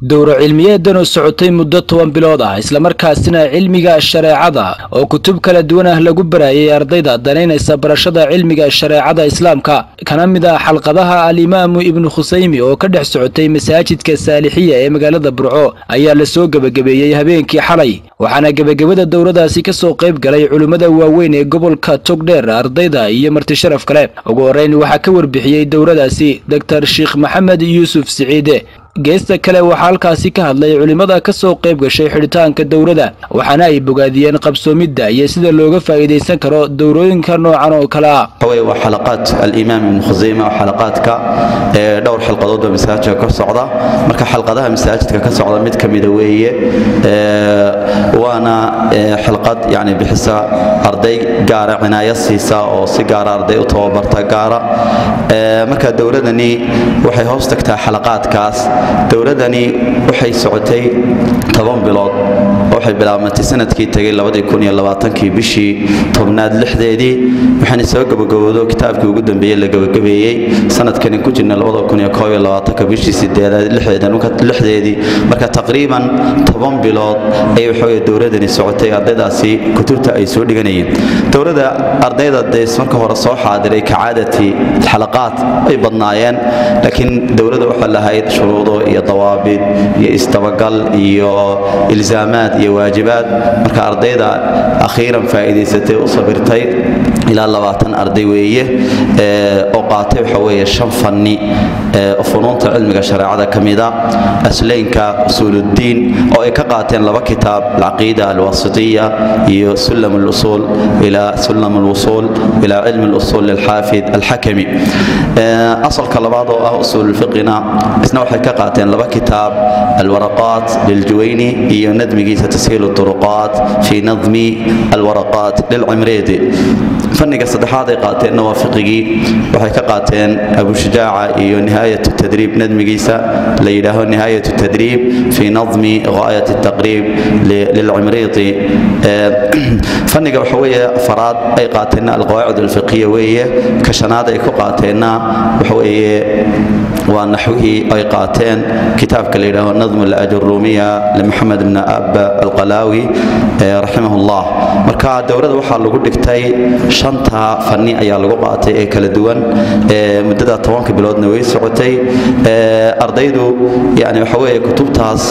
dowro cilmiyeedan oo socotay muddo toban bilood ah islamarkaasina cilmiga shareecada oo kutub kala duwan ah lagu barayay ardayda danaynaysa barashada cilmiga shareecada islaamka kana mid ah xalqadaha alimaamu ibnu khusaymi oo ka dhex socotay masaajidka saalixiya ee magaalada burco ayaa lasoo gebagabeeyey habeenkii xalay waxaana gebagabada dowradaasi ka soo qayb galay culimmada waaweyn ee gobolka togdheer ardayda iyo martisharaf kale ugu horreyn waxaa ka warbixiyey dowradaasi doktor sheekh maxamed yuusuf siciide geesta kale waxaa halkaasi ka hadlay culimmada ka soo qayb gashay xidhitaanka dowladda waxaana ay bogaadiyeen qabsoomidda iyo sida looga faa'iidaysan karo dowrooyinka noocan oo kale ah waa xalaqaad alimaam ibnu khusayme oo xalaqaadka ee dhowr xalqadood oo masaajidka ka socda marka xalqadaha masaajidka ka socda mid ka mida weeye waana xalqad yani bixisa arday gaara cinaayo siisa oo si gaara arday u tababarta gaara marka dowladani waxay hoos tagtaa xalaqaadkaas dowladani waxay socotay toban bilood waxay bilaabmatay sanadkii tegay kii bishii tobnaad lixdeedii waxaana soo gabagaboodo kitaabkii ugu dambeeyey la gabagabeeyey sanadkani ku jirna bishii sideedlixdeedii marka taqriiban toban bilood ayay waxaweye dowladani socotay ardaydaasi kutubta ay soo dhiganayeen dowladda ardayda dees marka hore soo xaadiray kacaadati xalaqaad ay badnaayeen laakiin dowladda waxaa lahayd shuruudo iyo dawaabid iyo isdabagal iyo ilzaamaad iyo waajibaad marka ardayda akhiiran faa'iidaysatay u sabirtay ilaa labaatan arday weeye oo qaatay waxa weeye shan fanni oo funuunta cilmiga shareecada ka mida aslaynka usuuluddiin oo ay ka qaateen laba kitaab alcaqiida alwasitiya iyo sulam alusuul ila sulam alwusuul ila cilmi alusuul lilxaafid alxakami asalka labaad oo ah usuululfiqina isna waxay ka qaateen laba kitaab alwaraqaat liljuwayni iyo nadmigiisa tashiil turuqaat fii nadmi alwaraqaat lilcimreedi fanniga saddexaad ay qaateenna waa fiqigii waxay ka qaateen abushujaaca iyo nihaayat tadriib nadmigiisa la yidhaaho nihaayat tadriib fii nadmi ghaayat taqriib lilcimriiti fanniga waxa weeye afaraad ay qaateenna alqawaacid alfiqiya weeye ka shanaad ay ku qaateenna waxa weeye waa naxwihii ay qaateen kitaabka la yidhaaho nadmu alajurumiya limaxamed bn ab alqalaawi raximah llah marka dowladda waxaa lagu dhigtay shanta fanni ayaa lagu qaatay ee kala duwan muddada tobanka biloodna way socotay ardaydu yani waxa weeye kutubtaas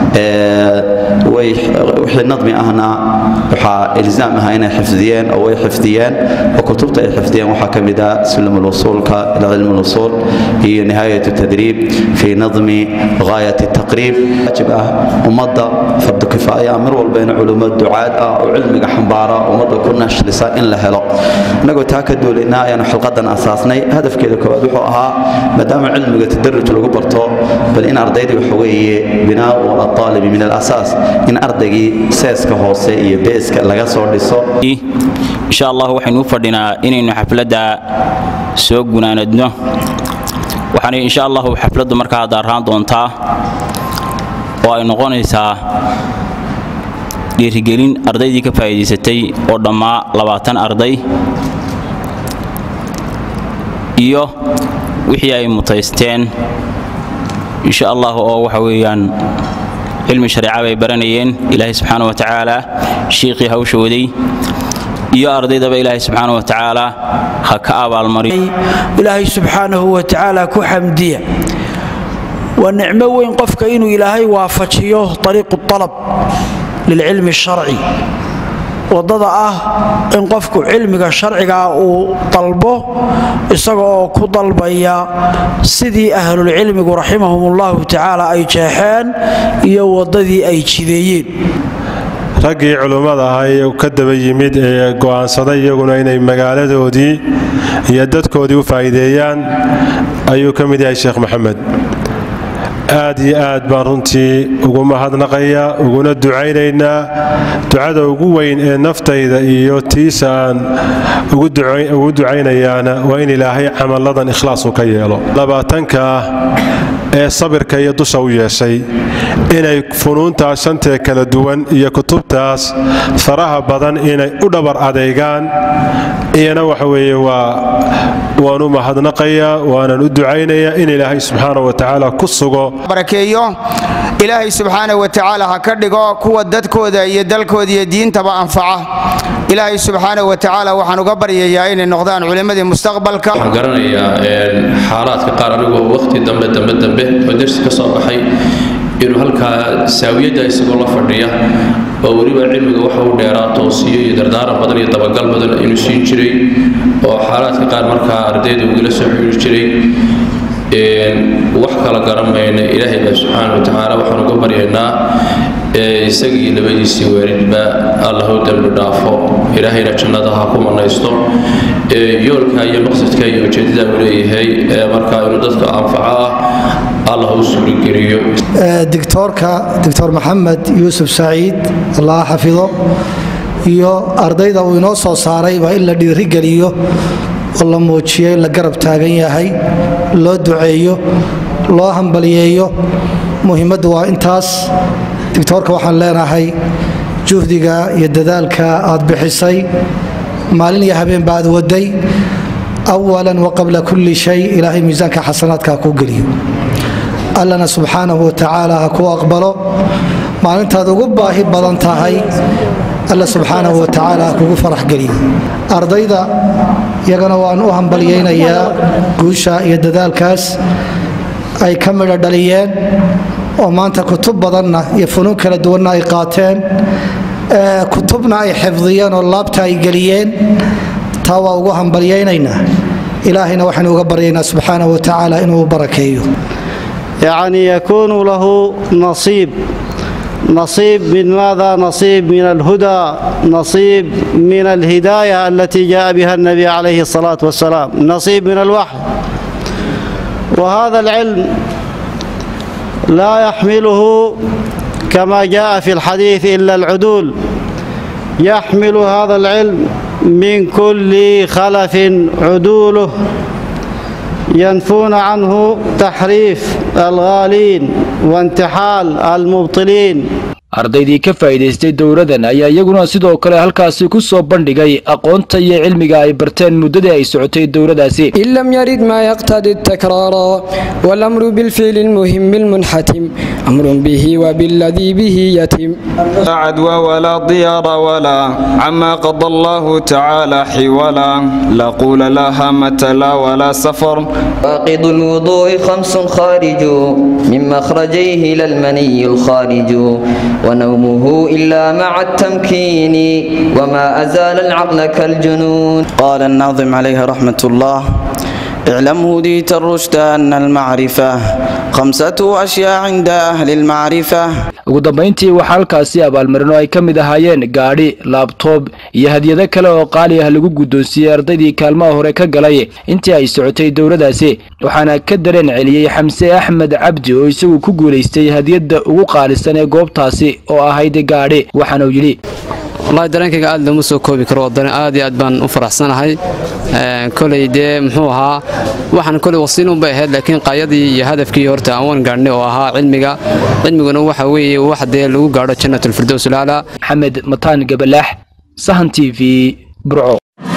wixii nadmi ahna waxaa ilzaam aha inay xifdiyeen oo way xifdiyeen oo kutubta ay xifdiyeen waxaa ka mid ah sulam alwusuulka ila cilmi alwusuul iyo nihaayat tadriib fii nadmi ghaayat taqriib waajib ah ummadda fardu kifaaya mar walba in culummo ducaad ah oo cilmiga xambaara ummadda ku nashlisa in la helo innagoo taa ka duulaynaa ayaanu xilqadan asaasnay hadafkeeda koowaad wuxuu ahaa maadaama cilmiga tadaruj lagu barto bal in ardaydii waxa weeye binaau aaalibi min alasaas in ardaygii seeska hoose iyo beeska laga soo dhiso insha allah waxaynu u fadhinaa inaynu xafladda soo gunaanadno waxaana insha allahu xafladdu markaa daarraan doontaa oo ay noqonaysaa dhiirigelin ardaydii ka faa'iidaysatay oo dhammaa labaatan arday iyo wixii ay mutaysteen insha allah oo waxa weeyaan cilmi shareeca bay baranayeen ilaahay subxaana wa tacaala shiikhii hawsha waday iyo ardaydaba ilaahay subxaana wa tacaala ha ka abaalmariyo ilaahay subxaanahu wa tacaala ku xamdiya waa nicmo weyn qofka inuu ilaahay waafajiyo ariiqu alab lilcilmi sharci waddada ah in qofku cilmiga sharcigaa uu dalbo isaga oo ku dalbaya sidii ahlulcilmigu raximahumullahu tacaala ay jeexeen iyo waddadii ay jideeyeen raggii culummada ahaa ee ka daba yimid ee go'aansaday iyaguna inay magaaladoodii iyo dadkoodii u faa'iideeyaan ayuu ka mid yahay sheekh maxamed aad iyo aad baan runtii ugu mahadnaqayaa uguna ducaynaynaa ducada ugu weyn ee naftayda iyo tiisa aan ugu ducaynayaana waa in ilaahay camalladan ikhlaasu ka yeelo labaatanka ah ee sabirka iyo dusha u yeeshay inay funuuntaas shantee kala duwan iyo kutubtaas faraha badan inay u dhabar adeegaan iyana waxa weeye waa waan u mahadnaqayaa waanan u ducaynayaa in ilaahay subxaana wa tacaala ku sugo barakeeyo ilaahay subxaana wa tacaala ha ka dhigo kuwa dadkooda iyo dalkooda iyo diintaba anfaca ilaahay subxaana wa tacaala waxaan uga baryayaa inay noqdaan culimmadii mustaqbalka waxaan garanayaa xaalaadka qaar anigoo waqti dambe dambe dambe oo dersi ka soo baxay inuu halkaa saawiyadda isagoo la fadhiya oo weliba cilmiga waxa u dheeraa toosiyo iyo dardaaran badan iyo dabagal badan inuu siin jiray oo xaalaadka qaar markaa ardayda ugala soo xiriiri jiray wax kala garan mayna ilaahay baa subxaana wa tacaala waxaan uga baryaynaa isagii labadiisii waalidba allah u dembi dhaafo ilaahayna jannada ha ku manaysto yoolka iyo maqsadka iyo ujeedada uu leeyahay markaa inuu dadka anfaco ah allah u suurigeliyo dictoorka doctor maxamed yuusuf saciid allah xafido iyo ardayda uu inoo soo saarayba in la dhiirigeliyo oo la muujiyo in la garab taagan yahay loo duceeyo loo hambaliyeeyo muhiimaddu waa intaas dictoorka waxaan leenahay juhdiga iyo dadaalka aad bixisay maalin iyo habeenba aad waday awalan wa qabla kulli shay ilaahay miisaanka xasanaadka ha kuu geliyo allana subxaanahu wa tacaala ha kuu aqbalo maalintaad ugu baahi badan tahay alla subxaanahu wa tacaala ha kugu farax geliyo ardayda iyagana waan u hambalyaynayaa guusha iyo dadaalkaas ay ka midho dhaliyeen oo maanta kutub badanna iyo funuun kala duwanna ay qaateen kutubna ay xifdiyeen oo laabta ay geliyeen taa waa ugu hambalyaynaynaa ilaahayna waxaynu uga baryaynaa subxaanahu wa tacaala inuu u barakeeyo يعني يكون له نصيب نصيب من ماذا نصيب من الهدى نصيب من الهداية التي جاء بها النبي عليه الصلاة والسلام نصيب من الوحي وهذا العلم لا يحمله كما جاء في الحديث إلا العدول يحمل هذا العلم من كل خلف عدوله ينفون عنه تحريف الغالين وانتحال المبطلين ardaydii ka faa'iidaystay dowladan ayaa iyaguna sidoo kale halkaasi ku soo bandhigay aqoonta iyo cilmiga ay barteen muddadii ay socotay dowladaasi إن لم يرد ما يقتضي التكرار والأمر بالفعل المهم المنحتم أمر به وبالذي به يتم لا عدوى ولا ضيار ولا عما قضى الله تعالى حولا لا قول لا هامة لا ولا سفر فاقد الوضوء خمس خارج من مخرجيه للمني الخارج ونومه إلا مع التمكين وما أزال العقل كالجنون قال الناظم عليه رحمة الله اعلم هديت الرشد أن المعرفة خمسة أشياء عند أهل المعرفة ugu dambayntii waxaa halkaasi abaalmarino ay ka mid ahaayeen gaadhi laabtoob iyo hadyado kale oo qaali ah lagu guddoonsiiyey ardaydii kaalmaha hore ka galay intii ay socotay dowladaasi waxaana ka dareen celiyey xamse axmed cabdi oo isagu ku guulaystay hadiyadda ugu qaalisan ee goobtaasi oo ahayd gaadhi waxaanuu yidhi wallahi dareenkayga aad looma soo koobi karo waddan aad iyo aad baan u faraxsanahay koley dee muxuu ahaa waxaan koley wasiilun bay ahayd laakiin qaayadii iyo hadafkii horta aan wan gaadhnay oo ahaa cilmiga cilmiguna waxa weeye wax dee lagu gaadho jannatulfirdows laala maxamed mataan gabalaax sahan t v burco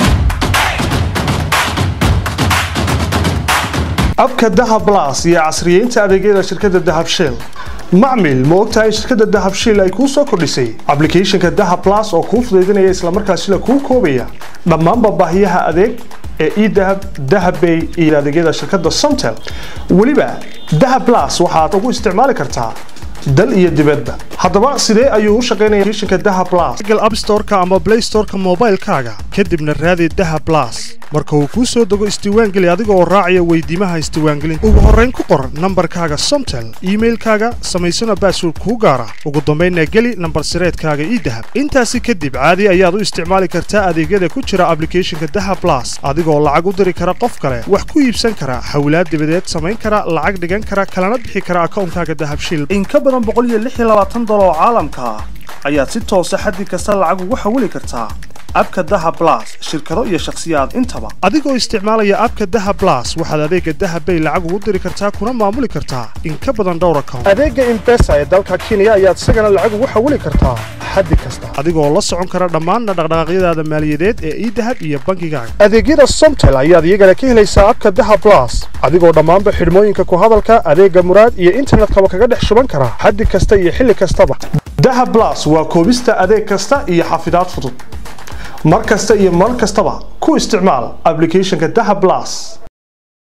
abka dahab blas iyo casriyeynta adeegyada shirkadda dahab shell macmil ma ogtahay shirkadda dahab shell ay kuu soo kordhisay ablicathonka dahab blas oo kuu fudaydinaya islamarkaasina kuu koobaya dhammaanba baahiyaha adeeg ee edahab dahabbay iyo adeegyada shirkadda somtel weliba dahab blas waxaad ugu isticmaali kartaa dal iyo dibadba haddaba sidee ayuu u shaqaynaya applicationka dahab blas google app store-ka ama play store-ka moobaylkaaga kadibna raadi dahab blas marka uu kuu soo dego isdiiwaangeli adiga oo raacaya weydiimaha isdiiwaangelinta ugu horrayn ku qor nambarkaaga somtel iimailkaaga samaysana baasword kuu gaara ugu dambaynna geli nambar sireedkaaga idahab intaasi kadib caadi ayaad u isticmaali kartaa adeegyada ku jira ablicathonka dahab blas adigoo lacag u diri kara qof kale wax ku iibsan kara xawlaad dibadeed samayn kara lacag dhigan kara kalana bixi kara akawnkaaga dahab shil in ka badan boqol iyo lix iyo labaatan dolar oo caalamka ah ayaad si toosa xaddi kasta lacag ugu xawili kartaa abka daha blas shirkado iyo shakhsiyaad intaba adigoo isticmaalaya abka daha blas waxaad adeega dahabbay lacag ugu diri kartaa kuna maamuli kartaa in ka badan dhowr account adeega imbesa ee dalka kenya ayaad isagana lacag ugu xawili kartaa xaddi kasta adigoo la socon kara dhammaan dhaqdhaqaaqyadaada maaliyadeed ee idahab iyo bangigaaga adeegyada somtel ayaad iyagana ka helaysaa abka daha blas adigoo dhammaanba xidhmooyinka ku hadalka adeega muraad iyo internetkaba kaga dhex shuban kara xaddi kasta iyo xilli kastaba daha blas waa koobista adeeg kasta iyo xafidaad fudud mar kasta iyo mar kastaba ku isticmaal applicationka daha blas